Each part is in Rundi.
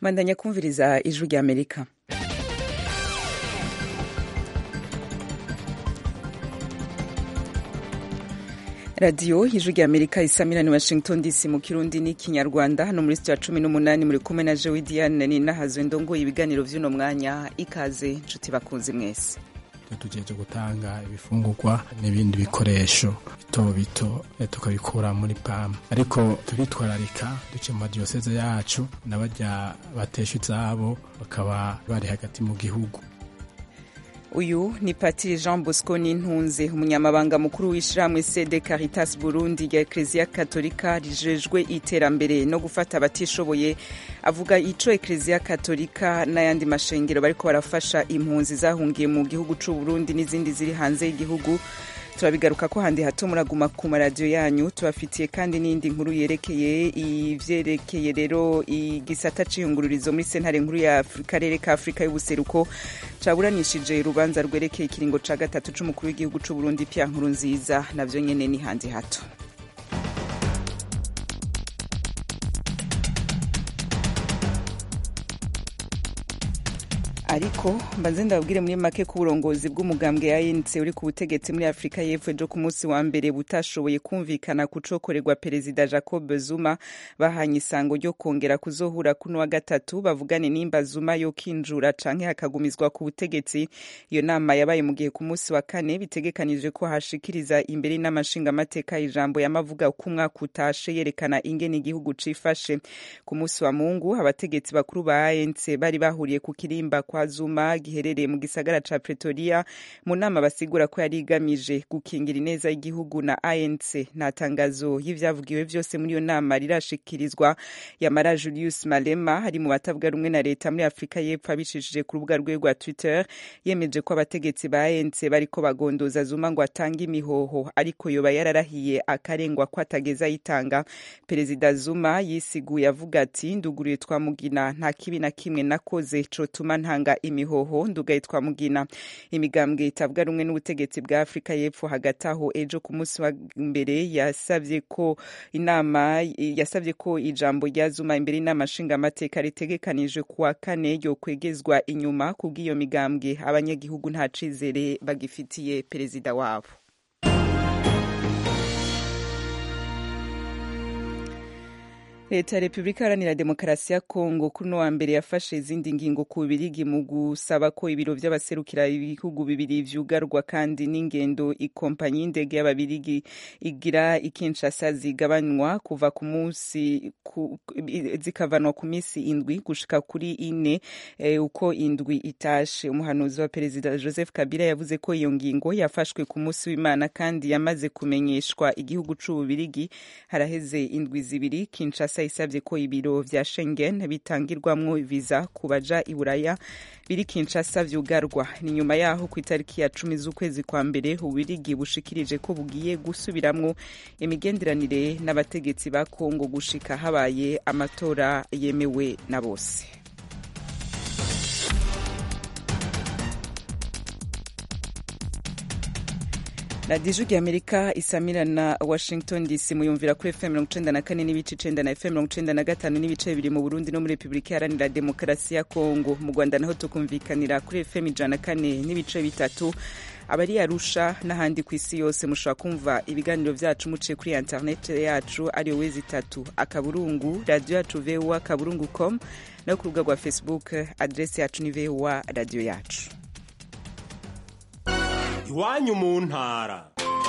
mandanya kumviriza ijwi rya amerika radiyo ijwi rya amerika isamirani washington dc mu kirundi n'ikinyarwanda hano muri sitiya cumi n'umunani muri kumwe na jewe diane ninahazwe ndongoye ibiganiro vy'uno mwanya ikaze nshuti bakunzi mwese tugejeje gutanga ibifungurwa n'ibindi bikoresho bito bito tukabikura muri pamu ariko turitwararika duce mu madiyoseze yacu n'abarya batesha izabo bakaba bari hagati mu gihugu uyu ni patiri jean bosco n'intunze umunyamabanga mukuru w'ishyirahamwe sede caritas burundi rya ekereziya katolika rijejwe iterambere no gufata abatishoboye avuga ico ekereziya katolika n'ayandi mashengero bariko barafasha impunzi zahungiye mu gihugu c'u burundi n'izindi ziri hanze y'igihugu turabigaruka ko handi hato muraguma ku maradiyo yanyu tubafitiye kandi n'indi nkuru yerekeye ivyerekeye rero igisata c'iyungururizo muri sentare nkuru ya karere ka afurika y'ubuseruko caburanishije urubanza rwerekeye ikiringo ca gatatu c'umukuru w'igihugu c'u burundi pya nkuru nziza navyo nyene ni handi hato ariko mbanze ndababwire muri make ko uburongozi bw'umugambwe ya ANC uri ku butegetsi muri Afurika y'Epfo ejo ku munsi wa mbere butashoboye kumvikana ku cokorerwa perezida Jacob Zuma bahanye isango ryo kongera kuzohura kuno wa gatatu bavugane nimba Zuma yo kinjura canke hakagumizwa ku butegetsi iyo nama yabaye mu gihe ku munsi wa kane bitegekanijwe ko hashikiriza imbere n'amashinga amateka ijambo yamavuga ko umwaka utashe yerekana ingene igihugu cifashe ku munsi wa Mungu abategetsi bakuru ba ANC bari bahuriye ku kirimba kwa Zuma giherereye mu gisagara ca Pretoria mu nama basigura ko yari igamije gukingira ineza y'igihugu na ANC nta tangazo y'ivyavugiwe vyose muri iyo nama rirashikirizwa yamara Julius Malema hari mu batavuga rumwe na leta muri Afrika y'Epfo abicishije ku rubuga rwe rwa Twitter yemeje ko abategetsi ba ANC bariko bagondoza Zuma ngo atange imihoho ariko yoba yararahiye akarengwa ko atageza ayitanga Perezida Zuma yisiguye avuga ati nduguriye twamugina nta kibi na kimwe nakoze cotuma ntanga imihoho ndugaye twamugina imigambwe itavuga rumwe n'ubutegetsi bwa Afrika y'Epfo hagati aho ejo ku munsi wa mbere yasavye ko inama yasavye ko ijambo rya Zuma imbere y'inama nshingamateka ritegekanijwe kuwa kane ryo kwegezwa inyuma kubw'iyo migambwe abanyagihugu nta cizere bagifitiye perezida wabo leta ya repubulika iharanira demokarasi ya kongo kuri uno wa mbere yafashe izindi ngingo ku bubirigi mu gusaba ko ibiro vy'abaserukira ibihugu bibiri vyugarwa kandi n'ingendo ikompanyi y'indege y'ababirigi igira ikinshasa zigabanywa kuva ku munsi zikavanwa ku minsi indwi gushika kuri ine e, uko indwi itashe umuhanuzi wa perezida joseph kabila yavuze ko iyo ngingo yafashwe ku munsi w'imana kandi yamaze kumenyeshwa igihugu c'ububirigi haraheze indwi zibiri kinshasa isabye ko ibiro vya Schengen bitangirwamwo viza ku baja i Buraya biri Kinshasa vyugarwa ni nyuma yaho ku itariki ya cumi z'ukwezi kwa mbere ubirigi bushikirije ko bugiye gusubiramwo imigenderanire n'abategetsi ba Kongo gushika habaye amatora yemewe na bose radiyo ijwi amerika isamira na washington dc muyumvira kuri fm mirongo icenda na kane n'ibice icenda na fm mirongo icenda na gatanu n'ibice bibiri mu burundi no muri repubulika iharanira demokarasi ya kongo mu rwanda naho tukumvikanira kuri fm ijana na kane n'ibice bitatu abari arusha n'ahandi ku isi yose mushobora kumva ibiganiro vyacu muciye kuri internet yacu ariyo wezi itatu akaburungu radiyo yacu voa kaburungu com no ku rubuga rwa facebook adresi yacu ni voa radiyo yacu iwanyu mu ntara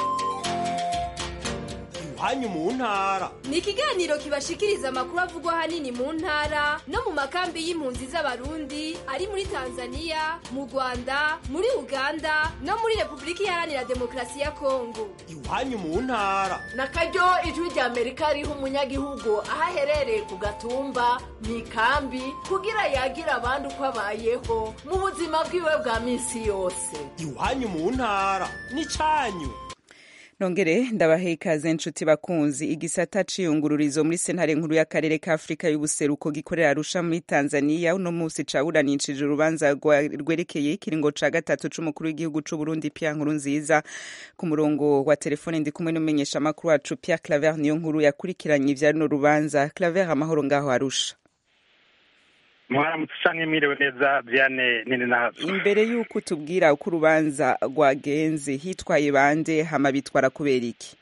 iwanyu mu ntara ni ikiganiro kibashikiriza amakuru avugwa ahanini mu ntara no mu makambi y'impunzi z'abarundi ari muri tanzania mu rwanda muri uganda no muri repubulika iharanira demokarasi ya kongo iwanyu mu ntara na karyo ijwi rya amerika riha umunyagihugu aho aherereye ku gatumba mu ikambi kugira yagira abandi uko abayeho mu buzima bwiwe bwa minsi yose iwanyu mu ntara ni cyanyu nongere ndabahe ikaze nshuti bakunzi igisata c'iyungururizo muri sentare nkuru y'akarere ka afurika y'ubuseruko gikorera arusha muri tanzania uno musi caburanishije urubanza rwerekeye ikiringo ca gatatu c'umukuru w'igihugu c'uburundi pia nkuru nziza ku murongo wa telefone ndi kumwe n'umumenyesha amakuru wacu pia claver niyo nkuru yakurikiranye ivya runo rubanza claver amahoro ngaho arusha mwaramutse canke mwiriwe neza Diane nini nazo imbere y'uko utubwira uko urubanza rwagenze hitwaye bande hama bitwara kubera iki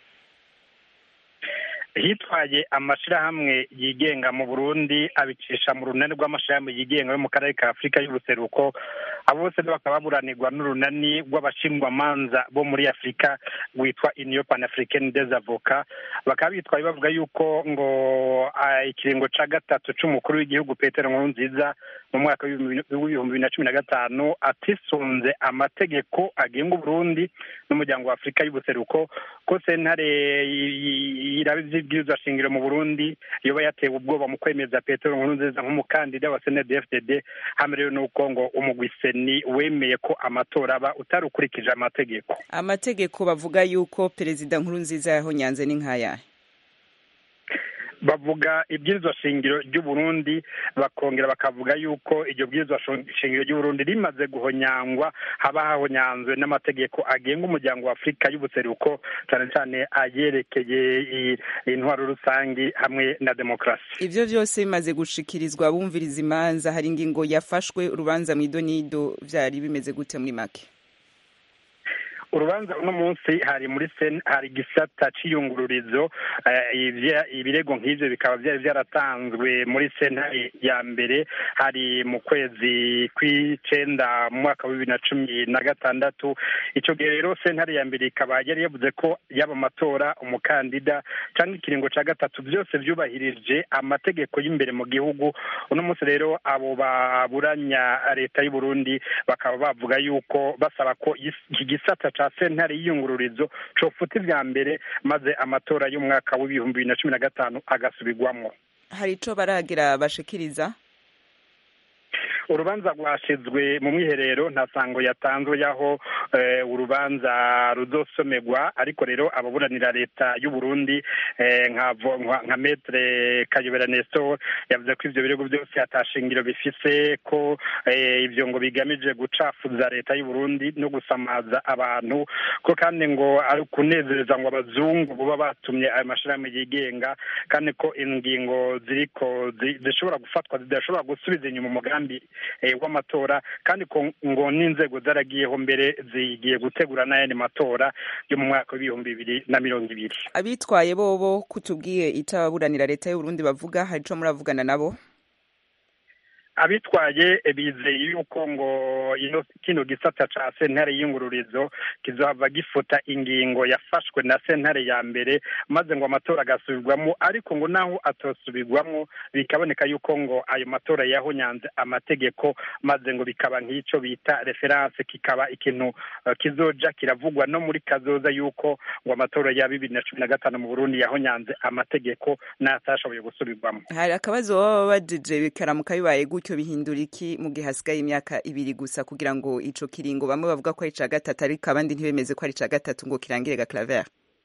hitwaye amashirahamwe yigenga mu Burundi abicisha mu runani rw'amashirahamwe yigenga yo mu karere ka Afurika y'ubuseruko abo bose bakaba baburanirwa n'urunani rw'abashingwamanza bo muri Afurika rwitwa Union Pan-Africaine des Avocats bakaba bitwaye bavuga yuko ngo ah, ikiringo ca gatatu c'umukuru w'igihugu Petero Nkurunziza mu mwaka w'ibihumbi bibiri na cumi na gatanu atisunze amategeko agenga Uburundi n'umuryango wa Afurika y'ubuseruko ko sentare iraba ivyibwirizwa shingiro mu Burundi yoba yatewe ubwoba mu kwemeza Petero Nkurunziza nk'umukandida wa CNDD-FDD hamwe rero nuko ngo umugwi seni wemeye ko amatora aba utarukurikije amategeko amategeko bavuga yuko perezida nkurunziza yahonyanze ni nk'ayahe bavuga ibwirizwa shingiro ry'u Burundi bakongera bakavuga yuko iryo bwirizwa shingiro ry'u Burundi rimaze guhonyangwa haba hahonyanzwe n'amategeko agenga umuryango wa Afurika y'ubuseruko cyane cyane ayerekeye i- intwaro rusangi hamwe na demokarasi ivyo vyose bimaze gushikirizwa bumviriza imanza hari ingingo yafashwe urubanza mu idonido vyari bimeze gute muri make urubanza uno munsi hari muri sen hari igisata c'iyungururizo eh, ivya- ibirego nk'ivyo bikaba vyari vyaratanzwe muri sentare ya mbere hari mu kwezi kw'icenda mu mwaka wa bibiri na cumi na gatandatu ico gihe rero sentare ya mbere ikaba yari yavuze ko yaba amatora umukandida canke ikiringo ca gatatu vyose vyubahirije amategeko y'imbere mu gihugu uno munsi rero abo baburanya leta y'u Burundi bakaba bavuga yuko basaba ko is- iki gisata ca sentare y'iyungururizo cofuta ivya mbere maze amatora y'umwaka w'ibihumbi bibiri na cumi na gatanu agasubirwamwo hari ico baragira bashikiriza urubanza rwashizwe mu mwiherero nta sango yatanzwe y'aho eh, urubanza ruzosomerwa ariko rero ababuranira leta y'u Burundi eh, nka vo- nka- nka metre Kayobera Nestor yavuze ko ivyo birego byose atashingiro bifise ko eh, ivyo ngo bigamije gucafuza leta y'u Burundi no gusamaza abantu ko kandi ngo ari kunezereza ngo abazungu buba batumye ayo mashirahamwe yigenga kandi ko ingingo ziriko zi- zishobora gufatwa zidashobora gusubiza inyuma umugambi eh, w'amatora kandi ko ngo n'inzego zaragiyeho mbere zigiye gutegura n'ayandi matora yo mu mwaka w'ibihumbi bibiri na mirongo ibiri abitwaye bobo kutubwiye itababuranira leta y'u Burundi bavuga hari ico muravugana nabo abitwaye eh, bizeye yuko ngo ino kino gisata ca sentare y'ingururizo kizohava gifuta ingingo yafashwe na sentare ya mbere maze ngo amatora agasubirwamo ariko ngo naho atosubirwamo bikaboneka yuko ngo ayo matora yahonyanze amategeko maze ngo bikaba nk'ico bita reference kikaba ikintu eh, kizoja kiravugwa no muri kazoza yuko ngo amatora ya bibiri na cumi na gatanu mu Burundi yahonyanze amategeko n'atashoboye gusubirwamo hari akabazo baba bajije bikaramuka bibaye gutyo bihindura iki mu gihe hasigaye imyaka ibiri gusa kugira ngo ico kiringo bamwe bavuga ko ari ica gatatu ariko abandi ntibemeze ko ari ica gatatu ngo kirangire ga claver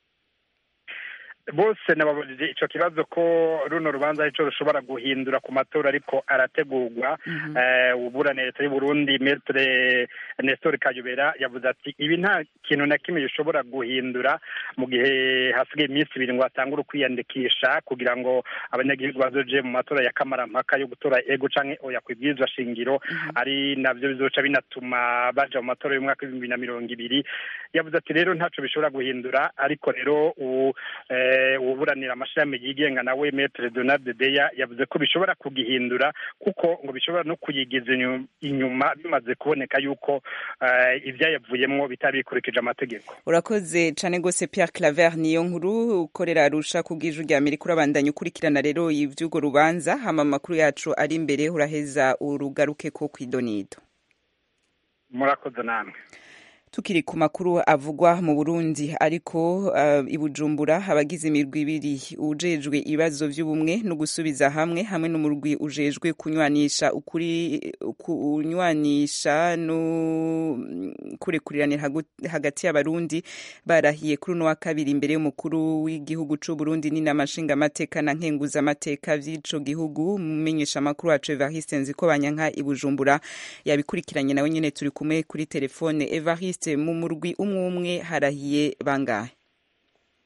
bose nababajije ico kibazo ko runo rubanza arico rushobora guhindura ku matora ariko arategurwa eh, uburana leta y'u Burundi Maître Nestor Kayobera yavuze ati ibi nta kintu na kimwe gishobora guhindura mu gihe hasigaye iminsi ibiri ngo hatangure kwiyandikisha kugira ngo abanyagihugu bazoje mu matora ya kamarampaka yo gutora ego canke oya kwibwirizwa shingiro ari navyo bizoca binatuma baja mu matora y'umwaka w'ibihumbi na mirongo ibiri yavuze ati rero ntaco bishobora guhindura ariko rero u eh, uburanira amashirahamwe yigenga nawe Maître Donald Deya yavuze ko bishobora kugihindura kuko ngo bishobora no kuyigiza inyu- inyuma bimaze kuboneka yuko eh, ivyayavuyemwo bitabikurikije amategeko urakoze cane gose Pierre Claver niyo nkuru ukorera Arusha kubw'ijwi rya Amerika urabandanya ukurikirana rero ivy'urwo rubanza hama amakuru yacu ari imbere uraheza urugaruke ko kwidonido murakoze namwe tukiri ku makuru avugwa mu Burundi ariko uh, i Bujumbura abagize imirwi ibiri ujejwe ibibazo vy'ubumwe no gusubiza hamwe hamwe n'umurwi ujejwe kunywanisha ukuri kunywanisha no kurekurirana hagu- hagati y'abarundi barahiye kuri uno wa kabiri imbere y'umukuru w'igihugu c'u Burundi n'inama nshingamateka na nkenguzamateka vy'ico gihugu mumenyesha amakuru wacu Evariste Nzikobanyanka i Bujumbura yabikurikiranye nawe nyene turi kumwe kuri telefone Evariste mu murwi umwe umwe harahiye bangahe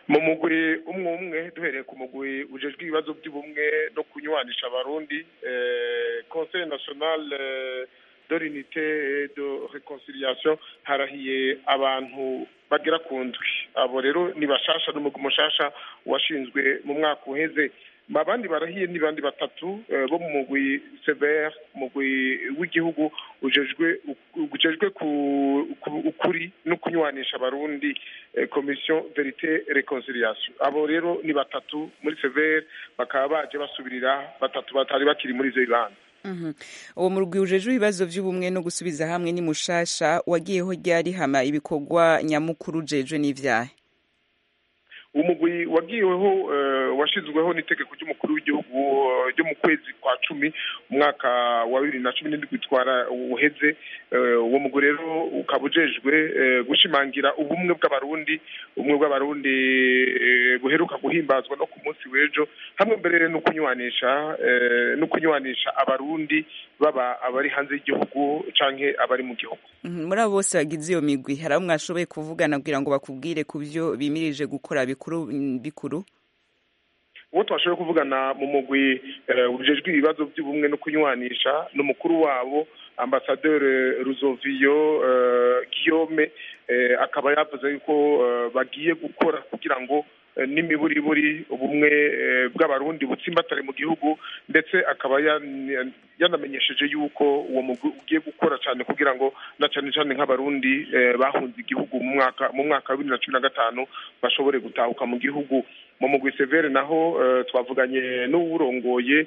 mu mugwi umwe umwe duhereye ku mugwi ujejwe ibibazo by'ubumwe no kunywanisha abarundi conseil national de l'unité et de réconciliation harahiye abantu bagera ku ndwi abo rero ni bashasha n'umugwi mushasha washinzwe mu mwaka uheze abandi barahiye ni bandi batatu bo mu mugwi severe umugwi w'igihugu ujejwe ujejwe ukuri no kunywanisha abarundi commission verite reconciliation abo rero ni batatu muri severe bakaba baje basubirira batatu batari bakiri muri ivyo bibanza uwo murwi ujejwe ibibazo by'ubumwe no gusubiza hamwe ni mushasha wagiyeho ryari hama ibikorwa nyamukuru ujejwe n'ivyahe umugwi wagiweho washyizweho n'itegeko ry'umukuru w'igihugu ryo mu kwezi kwa cumi umwaka wa bibiri na cumi n'indwi twara uheze uwo mugwi rero ukaba ujejwe gushimangira ubumwe bw'abarundi ubumwe bw'abarundi buheruka guhimbazwa no ku munsi w'ejo hamwe mbere no kunywanisha no kunywanisha abarundi baba abari hanze y'igihugu canke abari mu gihugu muri abo bose bagize iyo migwi hari abo mwashoboye kuvugana kugira ngo bakubwire ku byo bimirije gukora bikuru bikuru uwo twashoboye kuvugana mu mugwi ujejwe ibibazo by'ubumwe no kunywanisha n'umukuru wabo ambasaderi ruzoviyo guillaume akaba yavuze yuko bagiye gukora kugira ngo n'imiburiburi ubumwe bw'abarundi butsimbatare mu gihugu ndetse akaba yanamenyesheje yuko uwo mugwi ugiye gukora cyane kugira ngo na cyane cyane nk'abarundi bahunze igihugu mu mwaka mu mwaka wa bibiri na cumi na gatanu bashobore gutahuka mu gihugu mu mugwi severe naho twavuganye n'uwurongoye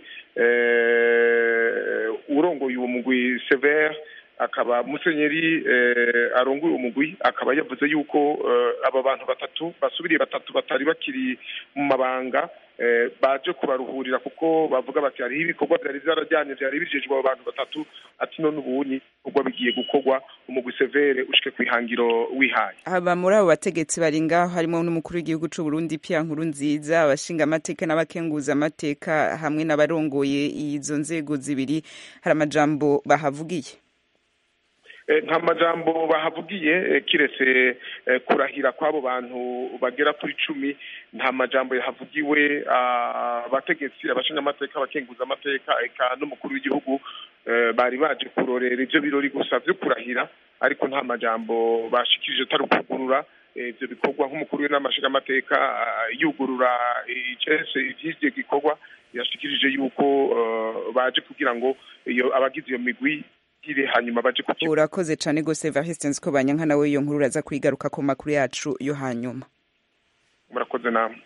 urongoye uwo mugwi severe akaba musenyeri arongoye umugwi akaba yavuze yuko aba bantu batatu basubiriye batatu batari bakiri mu mabanga baje kubaruhurira kuko bavuga bati hariho ibikorwa byari byarajyanye byari bijejwe abo bantu batatu ati none ubunyi ibikorwa bigiye gukorwa umugwi severe ushike ku ihangiro wihaye aba muri abo bategetsi bari ngaho harimo n'umukuru w'igihugu c'u Burundi Pierre Nkurunziza abashinga amateka n'abakenguza amateka hamwe n'abarongoye izo nzego zibiri hari amajambo bahavugiye nta majambo bahavugiye kiretse kurahira kw'abo bantu bagera kuri cumi nta majambo yahavugiwe abategetsi abashinga amateka abakenguza amateka eka n'umukuru w'igihugu bari baje kurorera ibyo birori gusa byo kurahira ariko nta majambo bashikirije atari ukugurura ibyo bikorwa nk'umukuru w'inamashinga amateka yugurura icese iby'icyo gikorwa yashikirije yuko baje kugira ngo iyo abagize iyo migwi hanyuma baje ku urakoze cyane rwose Evariste nziko banyanka nawe iyo nkuru uraza kuyigaruka ku makuru yacu yo hanyuma murakoze namwe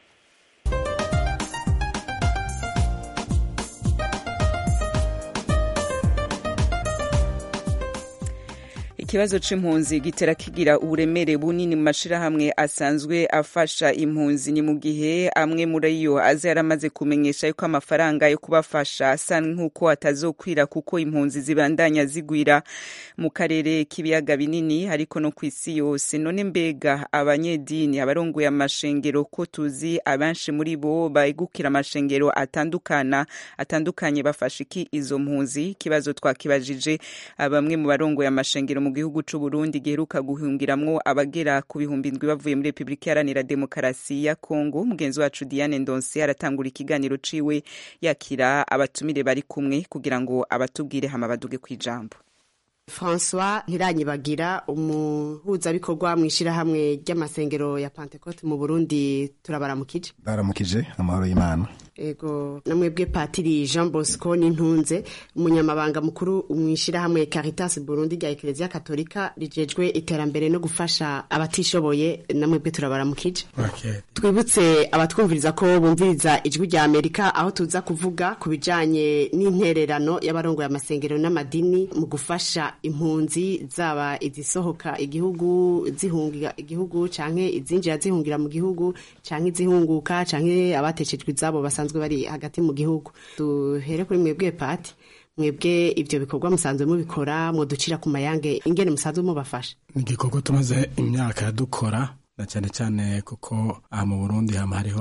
ikibazo c'impunzi gitera kigira uburemere bunini mu mashirahamwe asanzwe afasha impunzi ni mu gihe amwe muri yo aza yaramaze kumenyesha yuko amafaranga yo kubafasha asa nk'uko atazokwira kuko impunzi zibandanya zigwira mu karere k'ibiyaga binini ariko no ku isi yose none mbega abanyedini abarongoye amashengero ko tuzi abenshi muri bo begukira amashengero atandukana atandukanye bafasha iki izo mpunzi ikibazo twakibajije bamwe mu barongoye amashengero mu gihugu c'u Burundi giheruka guhungiramwo abagera ku bihumbi indwi bavuye muri Republika Iharanira Demokarasi ya Kongo mugenzi wacu Diane Ndonse aratangura ikiganiro ciwe yakira abatumire bari kumwe kugira ngo abatubwire hama baduge kwijambo François Ntiranyibagira umuhuzabikorwa mu ishyirahamwe ry'amasengero ya Pentecote mu Burundi turabaramukije baramukije amahoro y'Imana ego namwebwe Patiri Jean Bosco Nintunze umunyamabanga mukuru mu ishyirahamwe Caritas Burundi rya Eklezia Katolika rijejwe iterambere no gufasha abatishoboye namwebwe turabaramukije okay. twibutse abatwumviriza ko bumviriza ijwi rya Amerika aho tuza kuvuga ku bijanye n'intererano y'abarongoye amasengero n'amadini mu gufasha impunzi zaba izisohoka igihugu zihungira igihugu canke izinjira zihungira mu gihugu canke izihunguka canke abateshejwe izabo basanzwe bari hagati mu gihugu duhere kuri mwebwe pati mwebwe ivyo bikorwa musanzwe mubikora mwoducira ku mayange ingene musanzwe mubafasha ni igikorwa tumaze imyaka dukora na cyane cyane kuko aha mu burundi hama hariho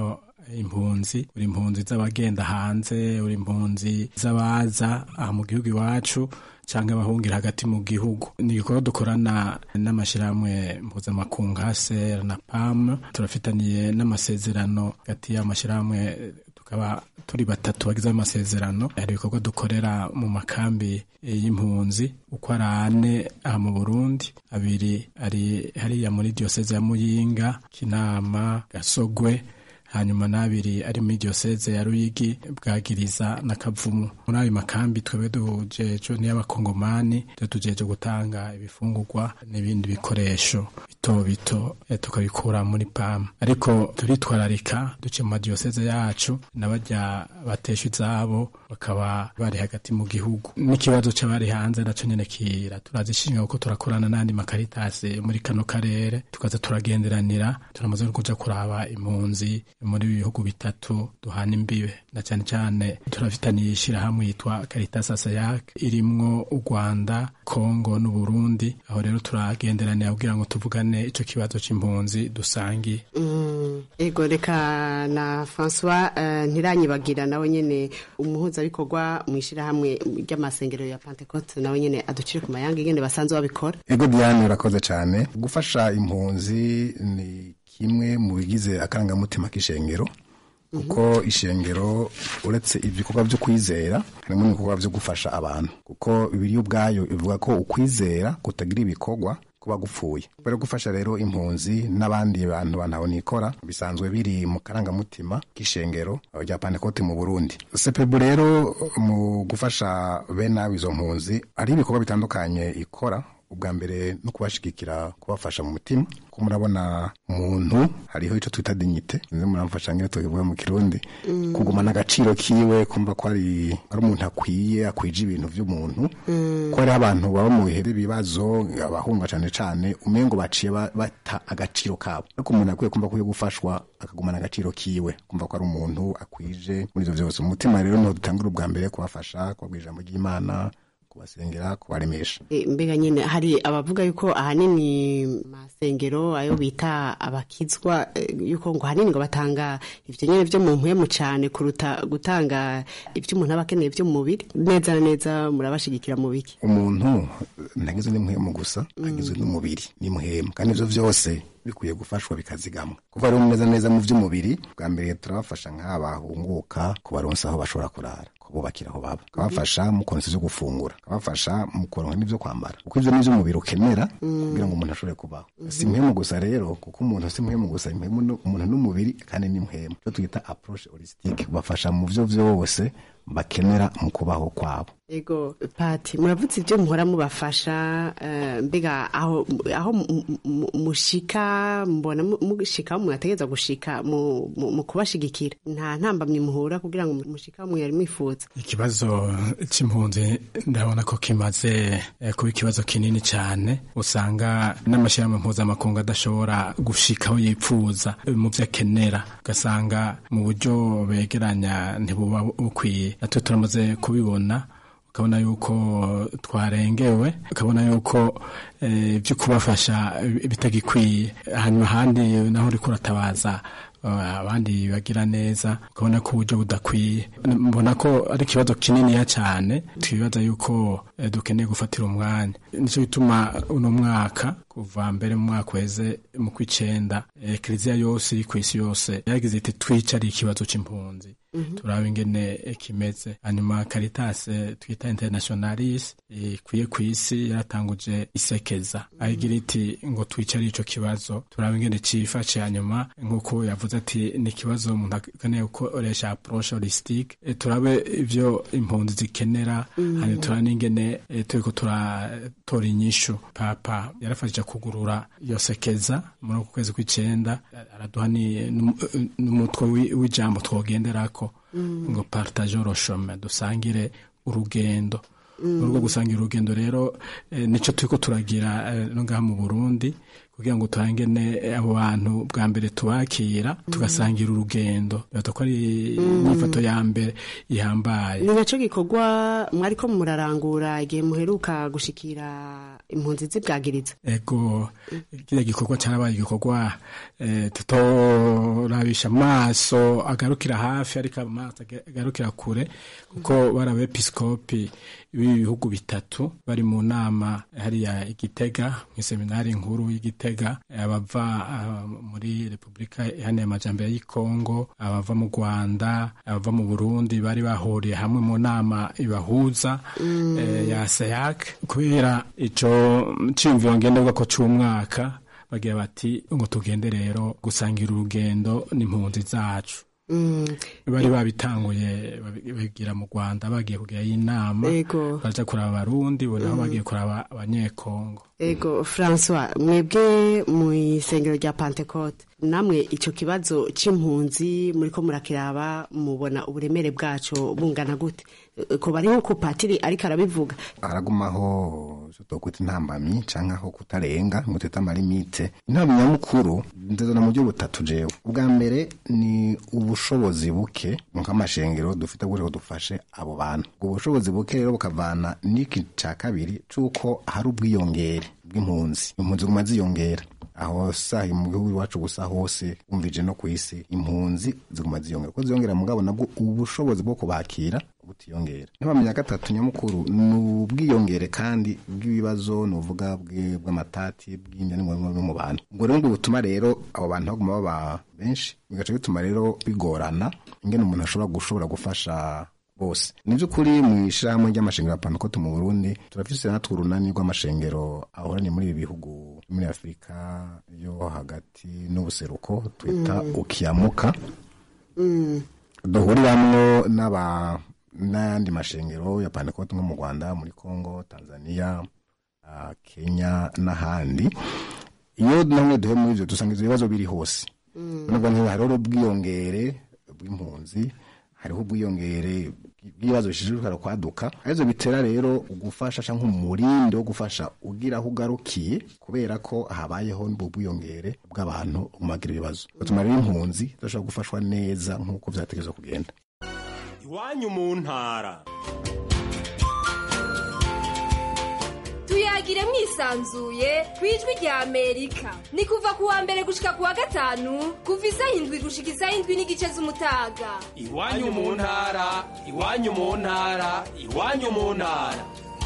impunzi uri impunzi z'abagenda hanze uri impunzi z'abaza aha mu gihugu iwacu cyangwa abahungira hagati mu gihugu ni igikorwa dukorana n'amashyirahamwe mpuzamakungu haser na pam turafitaniye n'amasezerano hagati y'amashyirahamwe tukaba turi batatu bagize amasezerano hari ibikorwa dukorera mu makambi y'impunzi uko ari ane aha mu burundi abiri ari hariya muri diyoseze ya muyinga kinama gasogwe hanyuma n'abiri ari muri diyoseze ya ruyigi bwagiriza na kavumu muri ayo makambi twebwe dujeje n'iy'abakongomani tujeje gutanga ibifungurwa n'ibindi bikoresho bito bito tukabikura muri pamu ariko turitwararika duce mu madiyoseze yacu n'abajya batesha izabo bakaba bari hagati mu gihugu n'ikibazo c'abari hanze naco nyene kira turazishinga kuko turakorana n'andi makaritasi muri kano karere tukaza turagenderanira turamaze no kuja kuraba impunzi muri bihugu bitatu duhana imbibe na cyane cyane turafitaniye ishyirahamwe yitwa Caritas Asayak irimwo u Rwanda Kongo n'Uburundi aho rero turagenderanira kugira ngo tuvugane ico kibazo c'impunzi dusangiye mm, ego reka na François uh, ntiranyibagira nawe nyene umuhuzabikorwa mu ishyirahamwe ry'amasengero ya Pentecote nawe nyene aducire ku mayanga ingene basanzwe babikora ego Diane urakoze cyane gufasha impunzi ni kimwe mu bigize akarangamutima k'ishengero kuko ishengero uretse ibikorwa byo kwizera harimo n'ibikorwa byo gufasha abantu kuko bibiri ubwayo ivuga ko ukwizera kutagira ibikorwa kuba gupfuye kubera gufasha rero impunzi n'abandi bantu bantaho nikora bisanzwe biri mu karangamutima k'ishengero rya pantekote mu burundi sepebu rero mu gufasha bene abo izo mpunzi hari ibikorwa bitandukanye ikora ubwa mbere no kubashigikira kubafasha mu mutima ko murabona umuntu hariho icyo twita dignite nizo muramfasha nk'iyo tubivuga mu kirundi mm. kugumana agaciro kiwe kumva ko ari ari umuntu akwiye akwije ibintu by'umuntu mm. ko hariho abantu baba mu bihe by'ibibazo abahunga cyane cyane umengo baciye bata agaciro kabo ariko umuntu akwiye kumva ko yo gufashwa akagumana agaciro kiwe kumva ko ari umuntu akwije muri ibyo byose umutima rero niho dutangura ubwa mbere kubafasha kubabwira ijambo ry'imana kubasengera kubaremesha e, mbega nyine hari abavuga yuko ahanini masengero ayo bita abakizwa e, yuko ngo hanini ngo batanga ivyo nyene vyo mu mpwemu cane kuruta gutanga ivyo umuntu aba akeneye vyo mu mubiri neza na neza murabashigikira mu biki umuntu ntagizwe n'impwemu gusa agizwe n'umubiri n'impwemu kandi ivyo vyose bikwiye gufashwa bikazigamwa kuva rero neza neza mu by'umubiri bwa mbere turabafasha nk'abahunguka kubaronsa aho bashobora kurara kububakira aho baba kabafasha mu konsa ivyo gufungura kabafasha mu kuronka n'ivyo kwambara kuko ivyo n'ivyo umubiri ukenera kugira ngo umuntu ashobore kubaho si impwemu gusa rero kuko umuntu si impwemu gusa impwemu umuntu n'umubiri kandi n'impwemu cyo twita approche holistique bafasha mu vyo vyose bakenera mu kubaho kwabo ego pati muravutse ibyo muhora mubafasha mbega aho aho mushika mbona mushika aho mwategereza gushika mu kubashigikira nta ntambamye muhura kugira ngo mushika aho mwari mwifuza ikibazo c'impunzi ndabona ko kimaze kuba ikibazo kinini cyane usanga n'amashyirahamwe mpuzamakungu adashobora gushika aho yipfuza mu byo akenera ugasanga mu buryo begeranya ntibuba bukwiye natwe turamaze kubibona ukabona yuko twarengewe ukabona yuko ibyo kubafasha bitagikwiye hanyuma ahandi naho uri kuratabaza abandi bagira neza ukabona ko uburyo budakwiye mbona ko ari ikibazo kininiya cyane twibaza yuko dukeneye gufatira umwanya nicyo gituma uno mwaka kuva mbere mu mwaka weze mu kw'icenda kiliziya yose iri ku isi yose yagize iti twicare ikibazo c'impunzi turaba ingene kimeze hanyuma Caritas twita internationalis ikwiye ku isi yaratanguje isekeza ayigira iti ngo twicare ico kibazo turaba ingene cifashe hanyuma nk'uko yavuze ati ni ikibazo umuntu akeneye gukoresha approche holistique turabe ivyo impunzi zikenera hanyuma turaba n'ingene turiko turatora inyishu papa yarafashije kugurura iyo sekeza muri uku kwezi kw'icenda araduha n'umutwe w'ijambo twogenderako ngo partage roshome dusangire urugendo muri rwo gusangira urugendo rero nicyo turiko turagira no ngaha mu burundi kugira ngo turangene abo bantu bwa mbere tubakira tugasangira urugendo bibaza ko ari inyifato ya mbere ihambaye ni nacyo gikorwa mwariko murarangura igihe muheruka gushikira impunzi zibwagiriza ego kiriya gikorwa cyarabaye igikorwa eh, tutorabisha amaso agarukira hafi ariko amaso agarukira kure kuko bari abepiskopi b'ibihugu bitatu bari mu nama hariya igitega mu iseminari nkuru y'igitega abava ah, muri repubulika iharanira amajambere y'ikongo abava mu rwanda abava mu burundi bari bahuriye hamwe mu nama ibahuza eh, ya seyak kubera ico ciyumviro ngenderwa ko c'umwaka bagira bati ngo tugende rero gusangira urugendo n'impunzi zacu bari babitanguye babi- babigira mu rwanda bagiye kugira inama Ego. baja kuraba abarundi bo naho bagiye kuraba abanyekongo ego francois mwebwe mu isengero rya pantecote namwe icyo kibazo c'impunzi muriko murakiraba mubona uburemere bwaco bungana gute Eh, ko bari nko ku patiri ariko arabivuga haragumaho icyo twakwita intambamyi canke aho kutarenga ngo twita amalimite inama nyamukuru ndazana mu buryo butatu jewe ubwa mbere ni ubushobozi buke nk'amashengero dufite kugira ngo dufashe abo bantu ubwo bushobozi buke rero bukavana n'iki ca kabiri c'uko hari ubwiyongere bw'impunzi impunzi ziguma ziyongera aho sahi mu gihugu iwacu gusa hose wumvije no ku isi impunzi ziguma ziyongera kuko ziyongera mugabo nabwo ubushobozi bwo kubakira butiyongera ntibamenya gatatu nyamukuru ni ubwiyongere kandi bw'ibibazo ni uvuga bwe- bw'amatati bw'inda n'ingorane no mu bantu ubwo rero ngo butuma rero abo bantu baguma baba benshi bigaca bituma rero bigorana ingene umuntu ashobora gushobora gufasha bose ni by'ukuri mu ishyirahamwe ry'amashengero ya pantekote mu burundi turafise natwe urunani rw'amashengero ahoranye muri ibi bihugu muri afurika yo hagati n'ubuseruko twita ukiyamuka duhuriramwo n'aba n'ayandi mashengero ya pantekote nko mu rwanda muri congo tanzania ah, kenya n'ahandi iyo namwe duhe muri ivyo dusanga ivyo bibazo biri hose nubwo nk'iyo hariho ubwiyongere bw'impunzi hariho ubwiyongere bw'ibibazo bishishikara kwaduka arizo bitera rero ugufasha canke umurindi wo gufasha ugira aho ugarukiye kubera ko habayeho n'ubwo bwiyongere bw'abantu umagira ibibazo batuma rero impunzi zidashobora gufashwa neza nk'uko vyategerezwa kugenda iwanyu mu ntara tuyagire mwisanzuye ku ijwi rya amerika ni kuva ku wa mbere gushika ku wa gatanu kuva isaha indwi gushika isaha indwi n'igice z'umutaga iwanyu mu ntara iwanyu mu ntara iwanyu mu ntara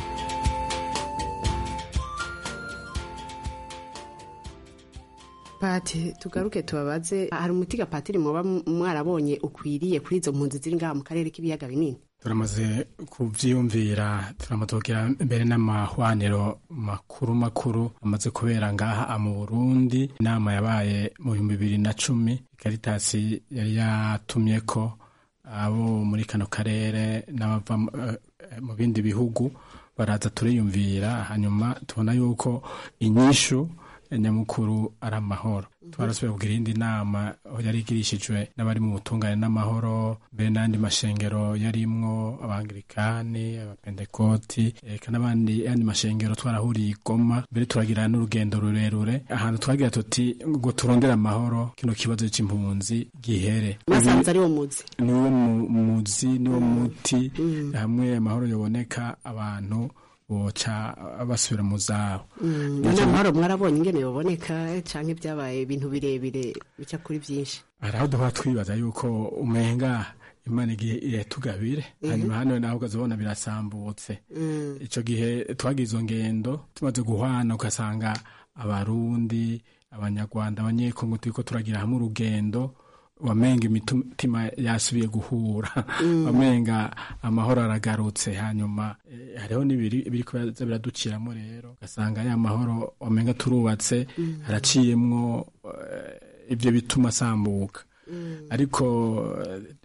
pati tugaruke tubabaze hari umuti gapatiri muba mwarabonye ukwiriye kuri izo mpunzi ziri ngaha mu karere k'ibiyaga binini turamaze kuvyiyumvira turamutokera mbere n'amahwaniro makuru makuru amaze kubera ngaha mu Burundi inama yabaye mu bihumbi bibiri na cumi Caritas yari yatumyeko abo muri kano karere n'abava mu- eh, mu bindi bihugu baraza turiyumvira hanyuma tubona yuko inyishu nyamukuru ari amahoro twarasubiye kugira iyindi nama aho yari igirishijwe n'abari mu butungane n'amahoro mbere n'andi mashengero yarimwo abangirikani abapentekoti eka n'abandi yandi mashengero twarahuriye i Goma mbere turagira n'urugendo rurerure ahantu twagira tuti ngo turondere amahoro kino kibazo c'impunzi gihere mwasanze ariwo muzi niwo mu- muzi niwo muti hamwe amahoro yoboneka abantu boca basubira mu zabo none amahoro mwarabonye ingene yoboneka canke byabaye ibintu birebire bica kuri byinshi hari aho duhora twibaza yuko umenga imana igihe iratugabire hanyuma hano naho ukazabona birasambutse ico gihe twagize izo ngendo tumaze guhwana ugasanga abarundi abanyarwanda abanyekongo turiko turagira hamwe urugendo wamenga imitima yasubiye guhura wamenga amahoro aragarutse hanyuma eh, hariho n'ibiri biriko biraza biraduciramo rero ugasanga ya mahoro wamenga turubatse haraciyemwo eh, ivyo bituma asambuka ariko eh,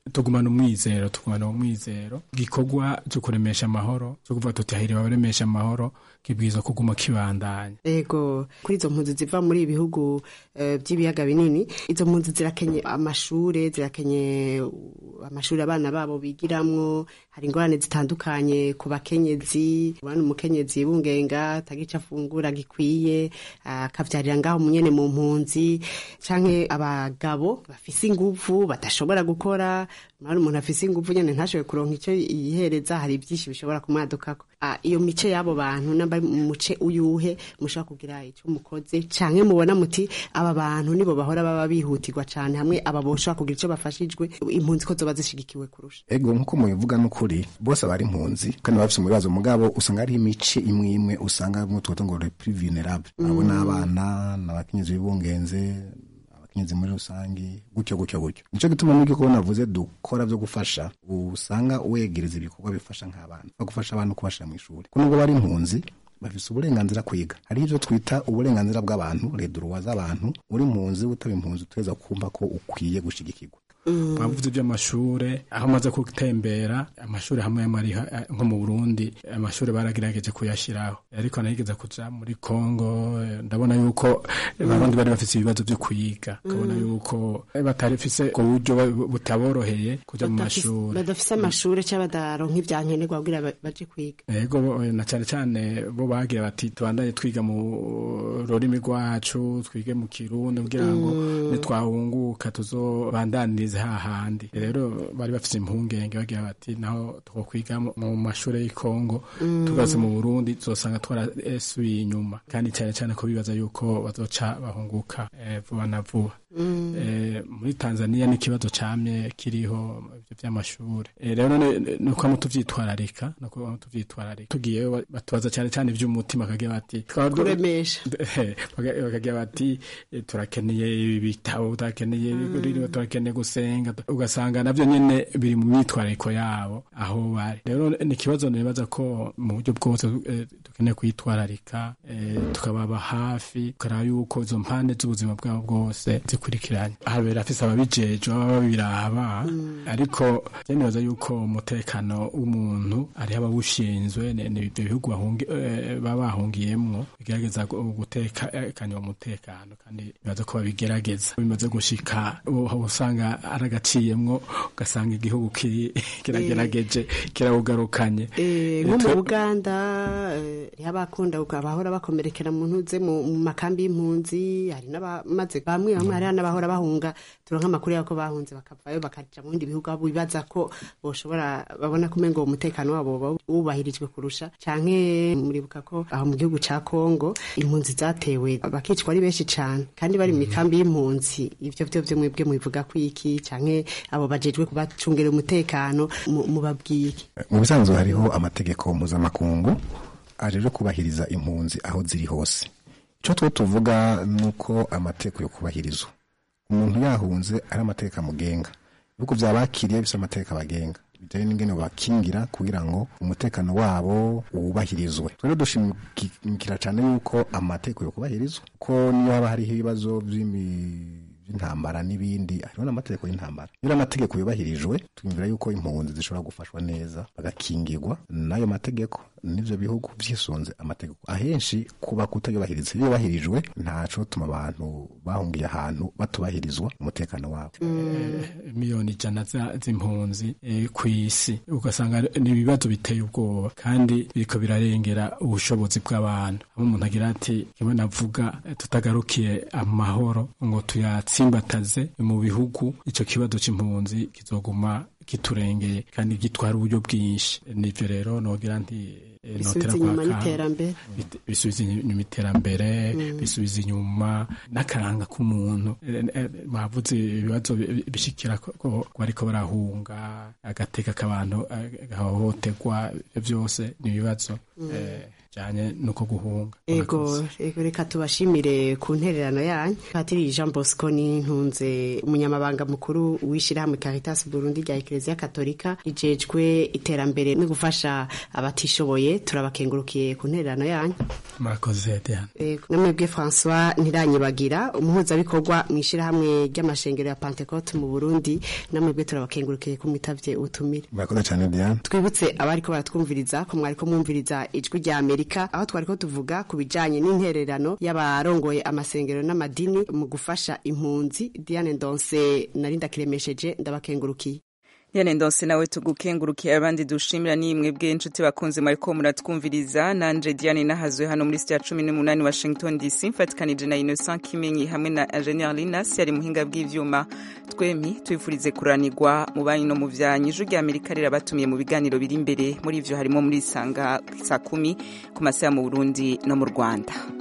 tugumana umwizero tugumana umwizero gikorwa cyo kuremesha amahoro cyo kuvuga tuti hahiriwe abaremesha amahoro kibwirizwa kuguma kibandanya ego kuri izo mpunzi ziva muri ibi bihugu eh, by'ibiyaga binini izo mpunzi zirakenye amashure zirakenye uh, amashuri abana babo bigiramwo hari ingorane zitandukanye ku bakenyezi ubana umukenyezi bungenga atagica afungura gikwiye akavyarira ngaho munyene mu mpunzi canke abagabo bafise inguvu badashobora gukora mara umuntu afise inguvu nyene ntashobore kuronka ico yihereza hari byinshi bishobora kumwadukako Ah, iyo mice y'abo bantu namba muce uyuhe mushobora kugira ico mukoze canke mubona muti aba bantu nibo bahora baba bihutirwa cane hamwe aba boshobora kugira ico bafashijwe impunzi ko zoba zishigikiwe kurusha ego nkuko mubivuga n'ukuri bose abari impunzi kandi baba bafise mu bibazo mugabo usanga hariho imice imwe imwe usanga mu tuvuga ngo les plus vulnérables abo ni abana n'abakenyezi bibungenze abakenyezi muri rusange gutyo gutyo gutyo nico gituma n'ibyo kubona navuze dukora byo gufasha usanga wegereza ibikorwa bifasha nk'abana no gufasha abantu kubashira mu ishuri ko nubwo bari impunzi bafise uburenganzira kwiga hariho ivyo twita uburenganzira bw'abantu reduruwa z'abantu uri impunzi utaba impunzi utegereza kumva ko ukwiye gushigikirwa bavuze iby'amashure aho amaze gutembera amashuri hamwe hamwe ari ha- nko mu burundi amashuri baragerageje kuyashyiraho ariko anayigeza kuja muri congo eh, ndabona yuko abarundi bari bafise ibibazo vyo kuyiga ukabona yuko eh, batarifise ku buryo bu- butaboroheye kuja mu Badafise- mashuri badafise amashure canke badaronka ivyankenerwa kugira ba- baje kwiga ego bo- na cyane cyane bo bagira bati tubandanye twiga mu rurimi rwacu twige mu kirundi kugira ngo nitwahunguka tuzobandanirize hahandi rero bari bafise impungenge bagira bati naho twokwiga mu- mu mashuri y'ikongo tugarutse mu burundi tuzosanga twarasubiye inyuma kandi cyane cyane ko bibaza yuko bazoca bahunguka eh, vuba na vuba Eh, muri tanzania n'ikibazo camye kiriho ivyo vy'amashure Eh, rero none nuko mu tuvyitwararika nuko tuvyitwararika tugiyeyo ba- batubaza cyane cyane ivy'umutima bakagira bati twaba du- kuremesha Eh, baga- bakagira bati eh, turakeneye ibitabo turakeneye ririwe turakeneye gusenga ugasanga navyo nyene biri mu myitwarariko yabo aho bari rero ni ikibazo nibaza ko mu buryo bwose eh, dukeneye kwitwararika eh, tukababa hafi tukaraba yuko izo mpande z'ubuzima bwabo bwose zikurikiranye habera afise ababijejwe baba babiraba ariko je nibaza yuko umutekano w'umuntu ariho abawushinzwe ni ni ibyo bihugu bahungi- eh, baba bahungiyemwo bigerageza gu- gutekanya uwo mutekano kandi bibaza ko babigerageza bimaze gushika ubu aho usanga aragaciyemwo ugasanga igihugu kiri- kiragerageje kirawugarukanye Eh, nko Eh, mu twe- buganda eh, hariho abakunda abahora bakomerekera mu ntuze mu mu makambi y'impunzi hari n'abamaze bamwe bamwe hariho n'abahora bahunga turonka amakuru y'ako bahunze bakavayo bakaja mu bindi bihugu aho bibaza ko boshobora babona ko umengo umutekano wabo woba wubahirijwe kurusha canke muribuka ko aho mu gihugu ca Kongo impunzi zatewe bakicwa ari benshi cane kandi bari mu mikambi y'impunzi ivyo vyo vyo mwebwe mubivuga ko iki canke abo bajejwe kubacungera umutekano mu- mubabwiye iki mu bisanzwe hariho amategeko mpuzamakungu ajeje kubahiriza impunzi aho ziri hose icyo twe tuvuga ni uko amategeko yo kubahirizwa umuntu yahunze ari amategeko amugenga ibihugu byabakiriye bifite amategeko abagenga bijyanye n'ingene bakingira kugira ngo umutekano wabo wubahirizwe rero dushimikira cyane yuko amategeko yo kubahirizwa ko niyo haba hariho ibibazo by'imi by'intambara n'ibindi hariho n'amategeko y'intambara iyo amategeko yubahirijwe twumvira yuko impunzi zishobora gufashwa neza bagakingirwa n'ayo mategeko n'ivyo bihugu vyisunze amategeko ahenshi kuba kutayubahiriza iyo yubahirijwe ntaco tuma abantu bahungiye ahantu batubahirizwa umutekano wabo miliyoni ijana za- z'impunzi eh, ku isi ugasanga ni ibibazo biteye ubwoba kandi biriko birarengera ubushobozi bw'abantu aho umuntu agira ati kimwe navuga eh, tutagarukiye amahoro ngo tuyatsimbataze mu bihugu ico kibazo c'impunzi kizoguma kiturengeye kandi gitwara uburyo bwinshi nivyo rero nogira nti eh, bisubiza notera inyuma kwaka- n'iterambere bit- bisubiza inyuma iterambere bisubiza inyuma n'akaranga k'umuntu Eh, eh, bavuze ibibazo bi- bishikira ko ko bariko barahunga agateka k'abantu eh, gahohoterwa ivyo byose ni ibibazo bijanye nuko guhunga ego ego reka tubashimire ku ntererano yanyu patiri jean bosco nintunze umunyamabanga mukuru w'ishyirahamwe caritas burundi rya ekereziya katolika rijejwe iterambere no gufasha abatishoboye turabakengurukiye ku ntererano yanyu murakoze diane ego namwebwe françois ntiranyibagira umuhuzabikorwa mu ishyirahamwe ry'amashengero ya pentecote mu burundi namwebwe turabakengurukiye ko mwitavye ubutumire murakoze cyane diane twibutse abariko baratwumviriza ko mwariko mwumviriza ijwi rya amerika aho twariko tuvuga ku bijanye n'intererano y'abarongoye amasengero n'amadini mu gufasha impunzi diane ndonse nari ndakiremesheje ndabakengurukiye Diane Ndonse nawe tugukengurukiye abandi dushimira ni mwebwe inshuti bakunze mwariko muratwumviriza nanje Diane nahazwe hano muri studio ya 18 Washington DC mfatikanije na Innocent Kimenyi hamwe na Engineer Linas yari muhinga bw'ivyuma twemi twifurize kuranirwa mu banyi no mu vyanyu ijwi rya Amerika rirabatumiye mu biganiro biri imbere muri ivyo harimo muri sanga saa kumi ku masaha mu Burundi no mu Rwanda